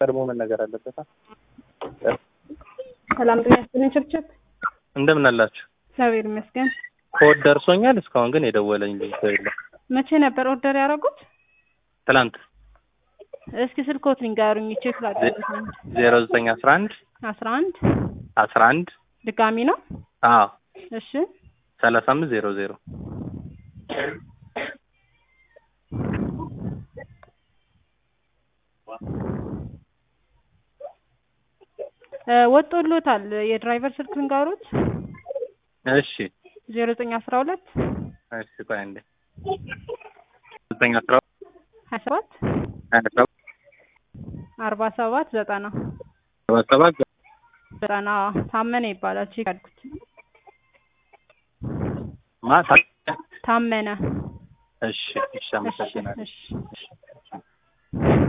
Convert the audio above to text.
ቀድሞ መነገር አለበት። ሰላም ጤና ይስጥልኝ። ችብችብ እንደምን አላችሁ? እግዚአብሔር ይመስገን። ኮድ ደርሶኛል። እስካሁን ግን የደወለኝ ልጅ ሰው የለም። መቼ ነበር ኦርደር ያደረጉት? ትላንት እስኪ ስልኮት ንገሩኝ። ቼክ ላድርግ። ዜሮ ዘጠኝ አስራ አንድ አስራ አንድ አስራ አንድ ድጋሚ ነው። አዎ እሺ ሰላሳ አምስት ዜሮ ዜሮ እ ወጥቶሎታል። የድራይቨር ስልክ ንገሩት። እሺ ዜሮ ዘጠኝ አስራ ሁለት እሺ ቆይ አንዴ ዘጠኝ አስራ ሀያ ሰባት ሀያ ሰባት አርባ ሰባት ዘጠና ሰባት ሰባት ዘጠና ታመነ ይባላል። ቼክ አድርጉት። ማታ ታመነ እሺ እሺ እሺ አመሰግናለሁ። እሺ እሺ